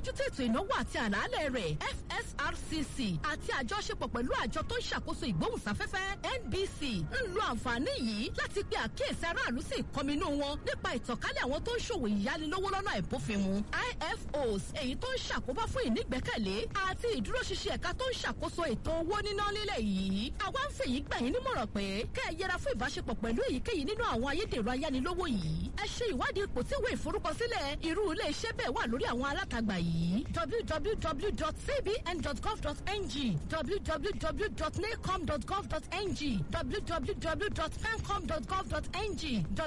mójútó ètò ìnáwó àti àlàálẹ̀ rẹ̀ fsrcc àti àjọṣepọ̀ pẹ̀lú àjọ tó ń ṣàkóso ìgbóhùnsáfẹ́fẹ́ nbc ń lo àǹfààní yìí láti pe àkíyèsí aráàlú sí ìkọminú wọn nípa ìtànkálẹ̀ àwọn tó ń ṣòwò ìyánilówó lọ́nà àìbófinmu ifos èyí tó ń ṣàkóbá fún ìnígbẹ́kẹ̀lé àti ìdúróṣinṣin ẹ̀ka tó ń ṣàkóso ètò owó níná nílẹ̀ yìí àwa ń fèyí gbà yín nímọ̀ràn pé kẹ́ ẹ yẹra fún ìbáṣepọ̀ pẹ̀lú èyíkéyìí nínú àwọn ayédèrú ayánilówó yìí ẹ ṣe ìwádìí ipò tí ìwé ìforúkọsílẹ̀ irú ilé iṣẹ́ bẹ́ẹ̀ wà lórí àwọn alátagbà yìí www.cbn.gov.ng www.nacom.gov.ng www.pencom.gov.ng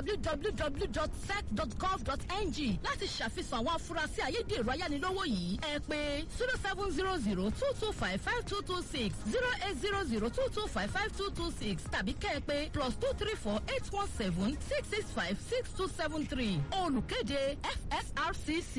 www.sec.gov.ng láti ṣàfihàn àwọn afurasí ayédèrú ayánilówó yìí ẹ pé zero seven zero zero two two five five two two six zero eight zero zero two two five five two two six tàbí kẹ́ ẹ pé plus two three four eight one seven six six five six two seven three olùkéde fsrcc.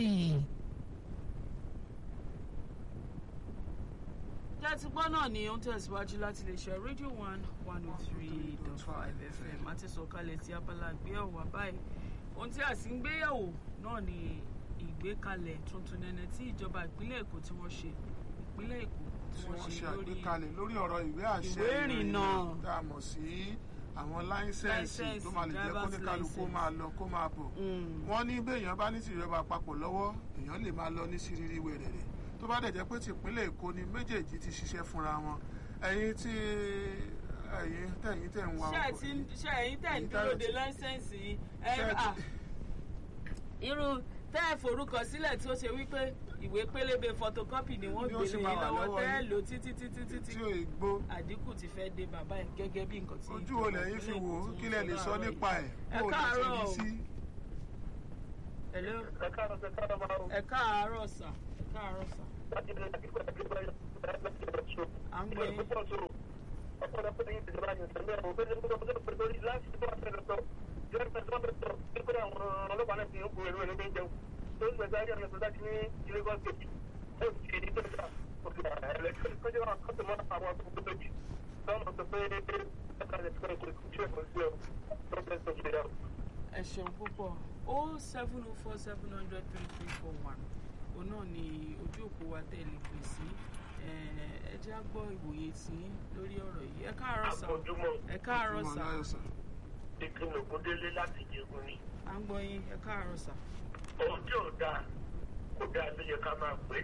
láti gbọ́ náà ni ó ń tẹ̀síwájú láti lè ṣe rédíò one one oh three dot five fm àti sọ̀kalẹ̀ tí abala gbéyàwó wà báyìí ohun tí a sì ń gbéyàwó náà ni ìgbékalẹ̀ tuntun nẹ́nẹ́ tí ìjọba ìpínlẹ̀ èkó tí wọ́n ṣe ìpínlẹ̀ èkó tí tí wọ́n wọ́n ṣe ṣe lórí àgbékalẹ̀ lórí ọ̀rọ̀ ìwé àṣẹ ìwé ìrìnnà. tá a mọ̀ sí àwọn láísẹ̀nsì Láísẹ̀nsì, tó máa lè jẹ́ kó ní driver's kálukú license. máa lọ kó máa bọ̀ Mm. wọ́n ní béèyàn bá ní tìjọba àpapọ̀ lọ́wọ́ èèyàn lè máa lọ ní sírírí wẹ̀rẹ̀rẹ̀ tó bá dẹ̀ jẹ́ pé tìpínlẹ̀ èkó ni méjèèjì ti ṣiṣẹ́ fúnra wọn ẹ̀yin tí ẹ̀yin tẹ̀yin tẹ̀ ń wa ṣé ẹ ọkọ̀ ti ń- ṣé ẹ̀yin tẹ̀ ń Èyí dúró táyọ̀ de ti- láísẹ̀nsì yìí Ṣé ẹ ẹ à ti- irú tẹ́ ẹ forúkọ sílẹ̀ tí ó ṣe wípé ìwé pélébé photocopy ni wọ́n Ni ó gbé sì lé máa yín wà lọ́wọ́ lọ́wọ́ tẹ́ ẹ yín. lò títí títí títí tí ò gbó àdínkù ti fẹ́ dé bàbá ẹ̀ gẹ́gẹ́ bí nǹkan tí ojú wo lẹ́yìn fi wò ó kí lẹ lè sọ nípa ẹ̀ Ẹ kó o lè ṣe káàárọ̀ ní o. sí. Hello? ẹ káàárọ̀ ẹ káàárọ̀ máa ń ẹ káàárọ̀ sà ẹ káàárọ̀ sà láti ilé àti pẹ̀lú àti pẹ̀lú àti pẹ̀lú à ń gbé yín. ọ̀pọ̀lọpọ̀ yìí ti jọba yẹn tẹ̀lé àwọn òbí ẹgbẹ́ ọmọdé pẹ̀lú orí láti tó wà fẹ́rẹ̀ sọ yóò fẹ́ sọ bẹ́ẹ̀ sọ pé àwọn ọlọ́pàá náà ti ń bu èrò èrò ní jẹun tó ń gbẹ̀gbẹ̀ ayé ọ̀nà láti ní ilé gọ́ọ̀sì kejì ó ti ní tó ń gbà òkè ẹ̀lẹ́kẹ́ kọjá wọn kọ́tù mọ́ àwọn akókò tó jì sọ́mọ sọ pé ẹ̀ka lè fẹ́ kó tí ẹ̀kọ́ sí ọ tó fẹ́ sọ ṣe yà ẹ ṣeun púpọ̀ o seven o four seven hundred three three four one òun náà ni ojú òpó wa tẹ̀lé pè sí ẹ ẹ jẹ́ á gbọ́ ìwòye sí lórí ọ̀rọ̀ yìí ẹ káàárọ̀ sà àbójúmọ́ ẹ káàárọ̀ Ọmọ sà aláyọ̀ sà. ìpinnu ògúndélé láti jẹun ni. à ń gbọ́ yín ẹ káàárọ̀ sà ohun tí ò dáa kò dáa ló yẹ ká máa pè é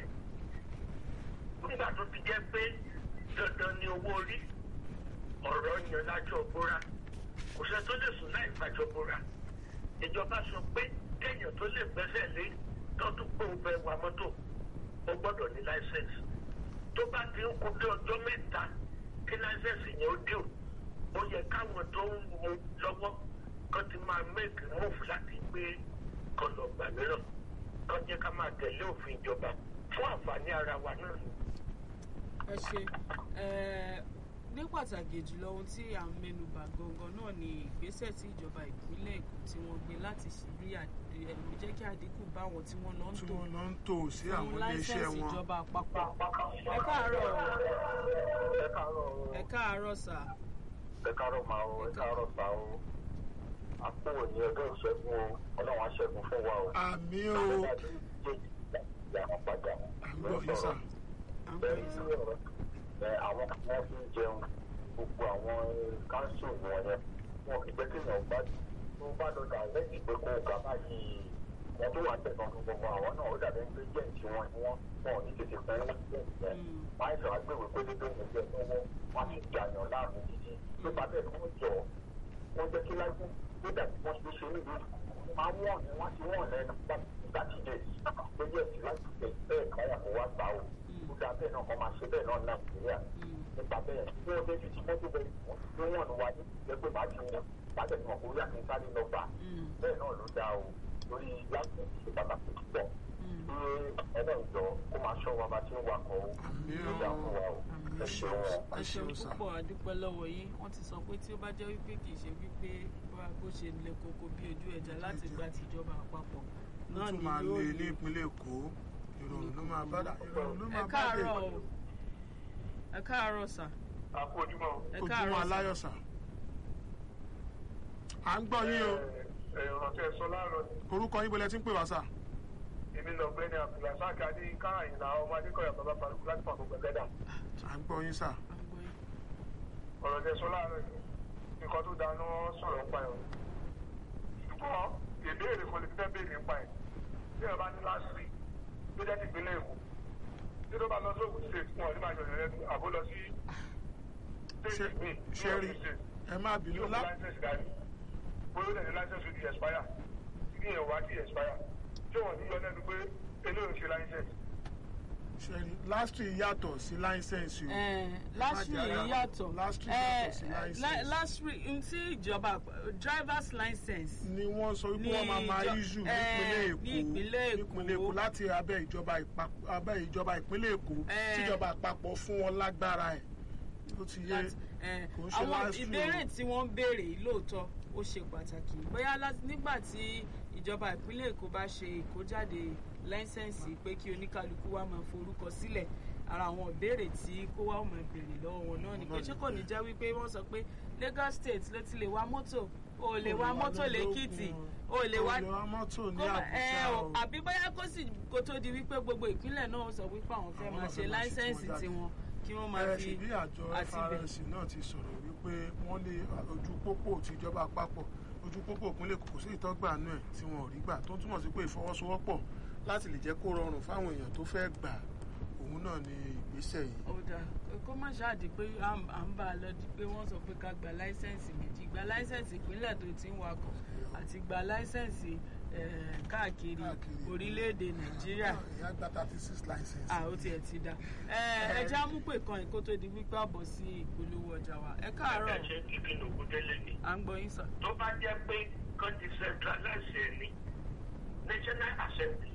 nígbà tó ti jẹ́ pé dandan ni owó orí ọ̀rọ̀ yan lájọ bóra kò sẹ́ tó lè sùn láì fàjọ bóra ìjọba sọ pé kéèyàn tó lè gbẹ́sẹ̀ lé tọ́dún pé ó fẹ́ wa mọ́tò ó gbọ́dọ̀ ní láìsẹ̀nsì tó bá ti ń kú dé ọjọ́ mẹ́ta kí láìsẹ̀nsì yẹn ó dé o ó yẹ káwọn tó ń mú lọ́wọ́ kan ti máa make move láti gbé kan lọ gbà mìíràn kan jẹ́ ká máa tẹ̀lé òfin ìjọba fún àǹfààní ara wa náà ni. ẹ ṣe ẹ ní pàtàkì jùlọ ohun tí à ń mẹ́nubà gangan náà ni ìgbésẹ̀ tí ìjọba ìpínlẹ̀ èkó tí wọ́n gbé láti rí àdé- ẹ, jẹ́ kí àdínkù bá àwọn tí wọ́n lọ ń tí tò wọ́n lọ ń tò sí àwọn fún iléeṣẹ́ láísẹ̀nsì wọn. ìjọba àpapọ̀ ẹ káàárọ̀ ẹ káàárọ̀ ẹ káàárọ̀ sà ẹ káàárọ̀ máa o ẹ káàárọ̀ sá o àpò ní ọjọ́ ìṣẹ́gun o ọlọ́run á ṣẹ́gun fún wa o. àmì o ìyàwó padà àgbọ̀ yìí sà. à ń gbọ́ bẹ́ẹ̀ yín sí sà ọ̀rọ̀ ẹ àwọn kan wọ́n fi ń jẹun gbogbo àwọn káńsù wọn yẹn wọn kì í jẹ́ kéèyàn bá tó bá lọ dà lẹ́yìn pé kó kà má yí wọn tó wà tẹ̀sán fún gbogbo àwọn náà ó dàbí pé jẹ́ǹtì wọn ni wọ́n wọn ò ní tètè fún wọn jẹ́ǹtì yẹn wọ́n àìsàn agbègbè pé dídó ní ẹgbẹ́ lọ́wọ́ wọ́n ti dàyàn láàmú títí tó bá bẹ́ẹ̀ kó jọ wọ́n jẹ́ kí lájú tó dàbí wọ́n ṣe ṣe nílùú máa wọ̀n ni wọ́n ti wọ̀n lẹ́nu láti dé lórí ẹ̀sìn láti tẹ̀ bẹ́ẹ̀ káyà kó wá gbà ó ó dá bẹ́ẹ̀ náà kọ́ máa ṣe bẹ́ẹ̀ náà nàìjíríà nípa bẹ́ẹ̀ tí wọ́n débi tí mọ́tò bẹ́ẹ̀ tí wọ́n wà ní ẹgbẹ́ máa ti wọ́n láti ẹ̀sìn ọkùnrin àti sáré lọ gbà bẹ́ẹ̀ náà ló dá o lórí láti ṣe pàtàkì púpọ̀ ṣé ẹlẹ́jọ́ kó máa ṣọ́ wa bá ti ń wakọ̀ o Àmì ló dá fún wa o ẹ ṣeun o. ẹ ẹ ṣeun ṣeun sà. púpọ̀ àdúpẹ́ lọ́wọ́ yín wọ́n ti sọ pé tí ó bá jẹ́ wípé kì í ṣe wípé bá bó ṣe le koko bí ojú ẹja láti gba tìjọba àpapọ̀ ó náà tún ni máa yóò lé ní lè ìpínlẹ̀ èkó ìrọ̀rùn ló máa bá dà ìrọ̀rùn ló ẹ máa bá dé káàárọ̀ o ẹ káàárọ̀ sà a kú ojúmọ́ o. ẹ ojúmọ́ káàárọ̀ sà aláyọ̀ sà. à ń gbọ́ yín o ọ̀rọ̀ tẹ́ ẹ sọ láàárọ̀ ni orúkọ yín bọ́lẹ̀ tí ń pè wá sà. èmi lọ gbé ní abdulrasaq adéyínká àyìnlá ọmọ adékọ̀yà bàbá balùwẹ̀ láti pàtó gbẹgbẹ́dà à ń gbọ́ yín sà. à ń gbọ́ yín. ọ̀rọ̀ tẹ sọ láàárọ̀ yìí nǹkan tó dáná sọ̀rọ̀ ń pa ẹ̀ o ṣùgbọ́n ìbéèrè kan lè fi fẹ́ béèrè ń pa ẹ̀ bí ẹ bá ní last week tó jẹ́ ti ìpínlẹ̀ èkó tí tó bá lọ sóògùn state wọn ò ní máa yọ ìrẹ́ àbó lọ sí ṣe state mi ṣe rí ẹ má bínú yóò lá fi license dání bóyá ó dẹ̀ ní license ti expire tí yẹn wá ti expire tí wọ́n ní yọ lẹ́nu pé eléyìí ṣe license ṣe rí lastry yàtọ̀ sí láísẹ̀nsì o. lásìrì Má jẹ́ yàtọ̀ lastry Eh, yàtọ̀ sí license. lásìrì ntí ìjọba driver's license ni wọ́n sọ wípé Ní wọ́n máa máa ìjọ- issue eh, nípínlẹ̀ ní èkó ìpínlẹ̀ Èkó. nípínlẹ̀ èkó láti abẹ́ ìjọba ìpapọ̀ abẹ́ ìjọba ìpínlẹ̀ èkó Eh. tíjọba àpapọ̀ fún wọn lágbára ẹ̀ ó ti yé láti- eh, kò ń ṣe àwọn last year. ìbéèrè tí wọ́n ń béèrè yìí lóòótọ́ ó ṣe pàtàkì bóyá láti- nígbà tí ìjọba ìpínlẹ̀ èkó bá ṣe ìkójáde láísẹ̀nsì pé kí oníkálukú wa máa forúkọ sílẹ̀ ara àwọn ìbéèrè tí kó wá máa béèrè lọ́wọ́ wọn náà ni pé ṣé kò ní jẹ́ wípé wọ́n sọ pé Lagos State ló ti lè wa mọ́tò o ò lè wa mọ́tò lẹ́kìtì o ò lè wa o lè wa mọ́tò ní kó má- ẹ àbújá o o àbí bóyá kó sì kó tó di wípé gbogbo ìpínlẹ̀ náà sọ wípé àwọn fẹ́ Àwọn máa náà ṣe fẹ́ máa ṣe láísẹ̀nsì tiwọn jáde. tiwọn kí wọ́n máa ẹ fi ṣùgbọ́n àjọ àti bẹ̀- FRS náà ti sọ̀rọ̀ wípé wọ́n lé ojú pópó tìjọba àpapọ̀ ojú pópó ìpínlẹ̀ Èkó kò sí ìtọ́gbà nú ẹ̀ tí wọn ò rí gbà tó ń túmọ̀ sí pé ìfọwọ́sowọ́pọ̀ láti lè jẹ́ kó rọrùn fáwọn èèyàn tó fẹ́ gbà òun náà ni ìgbésẹ̀ yìí. ó dáa kó má ṣáàdì pé à ń à ń bá a lọ di pé wọ́n sọ pé ká gba láísẹ̀nsì méjì gba láísẹ̀nsì ìpínlẹ̀ tó ti ń wakọ̀ àti gba láísẹ̀nsì eh, káàkiri Káàkiri. orílẹ̀-èdè nàìjíríà ìyá gba thirty six license. à ó tiẹ̀ ti da ẹ já mú pé kan ìkó tó di wípé àbọ̀ sí ìpolówó ọjà wa ẹ káàárọ̀ ẹ ṣe kíkí lògùn délé ni. à ń gbọ́ yín sà. tó bá jẹ́ pé kan decentralize ẹ̀ ní national assembly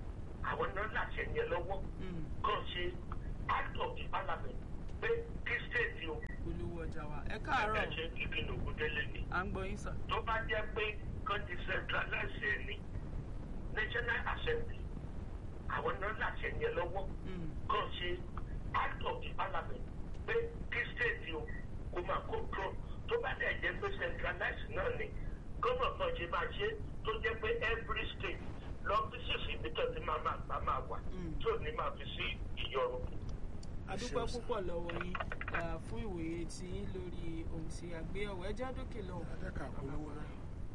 àwọn náà láṣẹ yẹn lọ́wọ́ Mm, kan ṣe act of the parliament pé kí state o ìpolówó ọjà wa ẹ ẹ káàárọ̀ ṣe kíkí lògùn délé ni. à ń gbọ́ yín sà. tó bá jẹ́ pé kan decentralize ẹ̀ ní national assembly àwọn náà láṣẹ yẹn lọ́wọ́ Mm, kan ṣe act of the parliament pé kí state o kó máa control tó bá dẹ̀ jẹ́ pé centralize náà ni gómìnà kan ṣe máa ṣe tó jẹ́ pé every state lọ́fíìsì ibi tó ti máa máa gbà máa wà Mm. tó ní máa fi sí ìyọrùn. adúpẹ́ Ṣeun sà. púpọ̀ lọ́wọ́ yín ah, fún ìwòye tí yín lórí ohun tí a gbé ọ̀wọ́ ẹ já dókè lọ́wọ́. adẹ́ka polówó náà.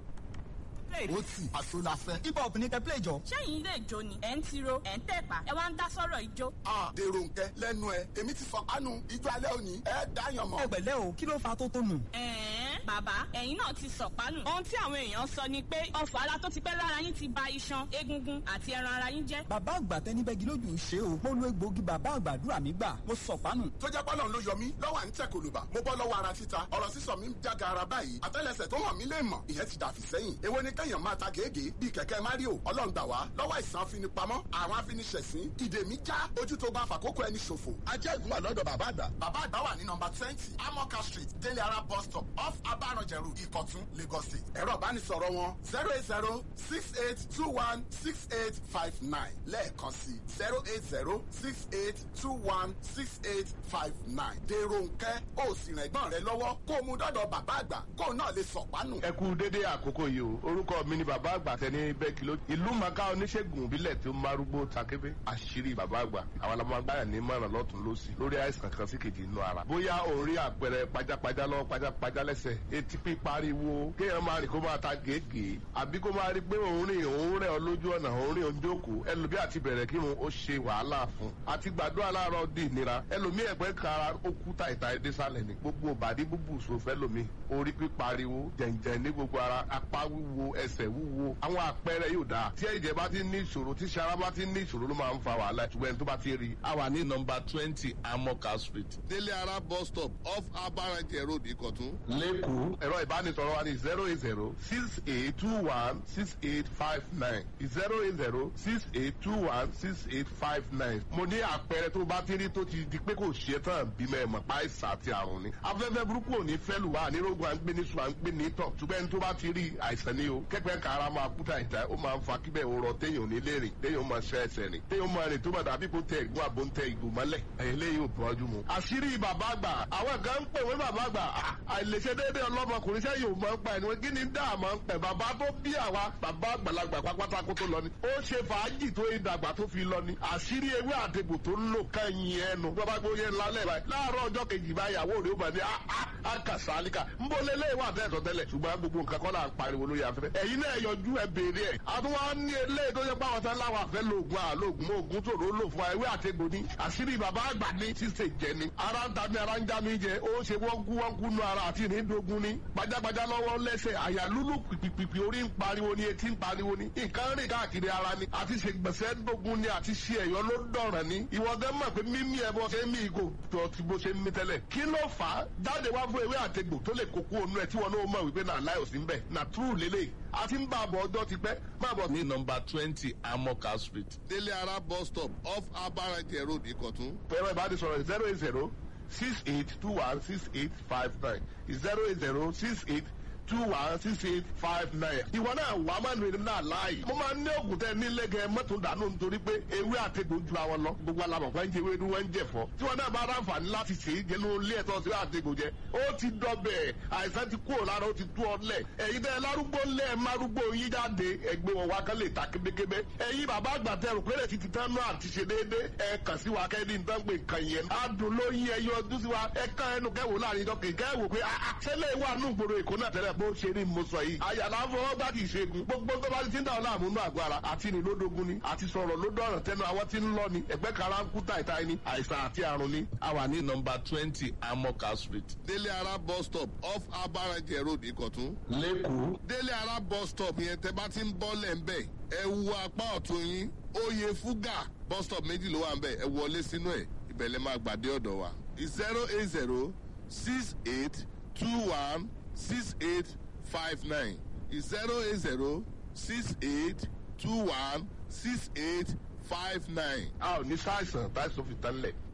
ó tì àṣọ la fẹ́. hip hop ní kẹ́ play jọ. ṣẹ́yìn ilé ìjó ni ẹ̀ ń tiro ẹ̀ ń tẹ̀pá ẹ wá ń dá sọ́rọ̀ ìjó. a dèrò nkẹ lẹ́nu ẹ èmi ti fọkànù ijó alẹ́ òní ẹ dáyàn mọ́. ẹgbẹ̀lẹ́ o kí ló fa tó tó nù. ẹ̀ẹ́n bàbá ẹ̀yin náà ti sọ̀pánù. ohun tí àwọn èèyàn sọ ni pé ọfọ̀ ara tó ti pẹ́ lára yín ti ba iṣan egungun àti ẹran ara yín jẹ́. bàbá àgbà tẹni bẹ́gi lójú ṣe o mo lo egbòogi bàbá àgbàdúrà mi gbà mo sọ pánù. tó jẹ́ pọ́lọ́n ló yọ mí lọ́wọ́ à ń tẹ̀ kòlùbà mo bọ́ lọ́wọ́ ara títa ọ̀rọ̀ sísọ mi ń jága ara báyìí àtẹ́lẹsẹ̀ tó hàn mí lè mọ̀ ìyẹn ti dàfí sẹ́yìn èwo ni kẹ́yàn máa ta gègé bíi kẹ̀kẹ́ mario ọlọ́run gbà wá lọ́wọ́ àìsàn afinipamọ́ àwọn afiniṣẹ̀sín ìdè mi já ojú tó bá fàkókò ẹni ṣòfò ajẹ́ ìgúnwà lọ́dọ̀ bàbá àgbà bàbá àgbà wà ní nọmba twenty amoka street délé ara bus stop off abaranjẹrù ìkọ̀tún lagos state ẹ̀rọ ìbánisọ̀rọ̀ wọn zero eight zero six eight two one six eight five nine lẹ́ẹ̀kan sí zero eight zero six eight two one six eight five nine dèrò nkẹ́ ó sì rìn ẹ̀gbọ́n rẹ lọ́wọ́ kó o mú dọ́dọ̀ bàbá àgbà kó o náà lè sọ̀pánù. ẹ kú dédé àkókò yìí o orúkọ mi ni bàbá àgbà tẹni bẹ́ẹ̀kì ló ìlú màkà oníṣègùn ìbílẹ̀ tó márúgbó takébé àṣírí bàbá àgbà àwọn alámọ̀gbáyà ní mọ̀ràn lọ́tún lọ́sì lórí àìsàn kan sí kejì inú ara bóyá òun rí àpẹẹrẹ pajápajá lọ́wọ́ pajápajá lẹ́sẹ̀ etí pípariwo kéèyàn máa rìn kó máa ta gègé àbí kó máa rí pé òun rìn òun rẹ̀ ọ lójú ọ̀nà òun rìn ojókòó ẹlòmí àti bẹ̀rẹ̀ kírun ó ṣe wàhálà fún àti gbàdúrà láàárọ̀ di ìnira ẹlòmí ẹ̀gbẹ́ kara ó kú tàìtàì désàlẹ̀ ní gbogbo ìbàdí búbù sòfẹ́ lomi orí pípariwo jẹ̀ǹjẹ̀ ní gbogbo ara apá wíwo ẹsẹ̀ wíwo àwọn àpẹẹrẹ yóò dáa tí ẹ̀jẹ̀ bá ti ní ìṣòro tí sara bá ti ní ìṣòro ló máa ń fa wàhálà ṣùgbọ́n ẹni tó bá ti rí i. a wà ní nọmba twenty amoka street délé ara bus stop off abarajẹ road ìkọ̀tún. lẹ́kọ̀ọ́ ẹ̀rọ ìbánisọ̀rọ̀ wa ní zero eight zero six eight two one six eight five nine zero eight zero six eight two one six eight five nine. mo ní àpẹẹrẹ tó bá ti rí tó ti di pé kò ṣe tán bímọ ẹ̀mọ̀ páìsà àti àrùn ni. afẹ́fẹ́ burúkú ò ní fẹ́ lù wá nírógun à ń gbé ní sùn à ń gbé ní tọ̀ ṣùgbọ́n ẹni tó bá ti rí àìsàn ni o kẹ́pẹ́ kára máa kú tàìtà ó máa ń fa kíbẹ̀ òrọ̀ téèyàn ò ní lè rìn téèyàn máa ṣe ẹsẹ̀ rìn téèyàn máa rìn tó máa dàbí kó tẹ ìgbó àbó ń tẹ ìgbó mọ́lẹ̀ eléyìí ò bọ́jú mu. àṣírí bàbá àgbà àwọn kan ń pè wọ́n bàbá àgbà àìlèṣe déédéé ọlọ́mọkùnrin sẹ́yìn ò máa ń pa ẹni wọn kí ni dáa máa ń pẹ̀ bàbá tó bí àwa bàbá àgbàlagbà pápátá kó tó lọ ni ó ṣe fàájì tó ìdàgbà tó fi lọ ni àṣírí ewé àtegbò tó ń lò kẹ́yìn ẹnu bàbá gbóyè ńlá lẹ̀ báyìí láàárọ̀ ọjọ́ kejì báyìí àwọ̀ òde ó bá ní àkàsálíkà ń bọ́ lélẹ̀ wà tẹ́tọ̀ tẹ́lẹ̀ ṣùgbọ́n gbogbo nǹkan kọ́ là ń pariwo lórí afẹ́fẹ́ ẹ̀yin náà yọjú ẹ béèrè ẹ̀ àtúwọ́ ní eléyìí tó yẹ pé àwọn tán láwọn àfẹ́ lóògùn àlóògùn mọ́ ògùn tòró lò fún ewé àtegbò ni àṣírí bàbá àgbà ní ṣíṣe jẹ ni ara ń ta mi ara ń já mi jẹ ó ṣe wọ́n kú wọ́n kú nu ara àti ìrìndògún ni gbajàgbajà lọ́wọ́ lẹ́sẹ̀ àyà lúlù pìpìpì orí ń pariwo ni etí ń pariwo ni nǹkan rìn káàkiri ara ni àti ṣe gbèsè dógún ni àti ṣe ẹ̀yọ́ ló dọ̀ràn ni ìwọ́dẹ́ mọ̀ pé mímí ẹ bọ́ ṣe ń mí ìgò tó ti bó ṣe ń mí tẹ́lẹ̀ kí ló fà á jáde wá fún ewé àtegbò tó lè kókó onú ẹ tí wọn náà mọ̀ wípé náà láyò sí ń bẹ̀ nà túrù lélẹ̀ àti ń bá a bọ̀ ọjọ́ ti pẹ́ má bọ̀ ní nọmba twenty amoka street délé ara bus stop off abarajẹ road ìkọ̀tún. ẹ̀rọ ìbánisọ̀rọ̀ zero eight zero six eight two one six eight five nine zero eight zero six eight two one six eight five nine. ìwọ náà wà á máa nù náà láàyè. mo máa ń ní ògùn tẹ nílé gẹ mọ́tò dànù nítorí pé ewé àtẹ̀gbò ju àwọn lọ. gbogbo alamọ̀ fún ẹnjẹ ewé ni wọ́n ń jẹ fọ́. tí wọn náà bá ráǹfààní láti ṣe é jẹnu ilé ẹ̀tọ́ sí àtẹ̀gbò jẹ. ó ti dọbẹ̀ àìsàn ti kúrò lára ó ti tú ọ lẹ̀. ẹ̀yin tẹ lárúgbó lẹ̀ márúgbó yín jáde ẹgbẹ́ wọn wá kán lè ta kébékébé. ẹ̀yin bàbá àgbà tẹ rò pé ti ti tán náà àti ṣe déédé. ẹ kàn sí wa kẹ́ni nǹkan pé nǹkan yẹn. adùn ló yí ẹyọ ọdún sí wa ẹ kàn ẹnu kẹwò láàrin ìjọ kẹ̀kẹ́ wò pé ṣẹlẹ̀ wà nù gbòòrò èkó náà tẹ́lẹ̀ bó ṣe ní mo sọ yìí. àyàlá fọwọ́ gbá kì í ṣe gun. gbogbo tó bá ti ń dà ọ́ láàmú nínú àgọ́ ara àti ní lódógún ni àti sọ̀rọ̀ ló dọ̀rọ̀ tẹnu àwọn tí ń lọ ni ẹgbẹ́ kara ń kú tàìtàì ni àìsàn àti àrùn ni. a wà ní nọmba twenty amoka street délé ara bus stop off abarajẹ road ìkọ̀tún. lẹ́kọ̀ọ́ délé ara bus stop yẹn tẹ bá ti ń bọ́ lẹ̀ ń bẹ̀ ẹ wo apá ọ̀tún yín oyè fúgà bus stop méjì ló wà ń bẹ̀ ẹ wọlé sínú ẹ̀ ìbẹ̀lẹ̀ máa gbàdé ọ̀dọ̀ wa zero eight zero six eight two one six eight five nine zero eight zero six eight two one six eight five nine. a ò ní sáìsàn táìsàn fi tán lẹ̀.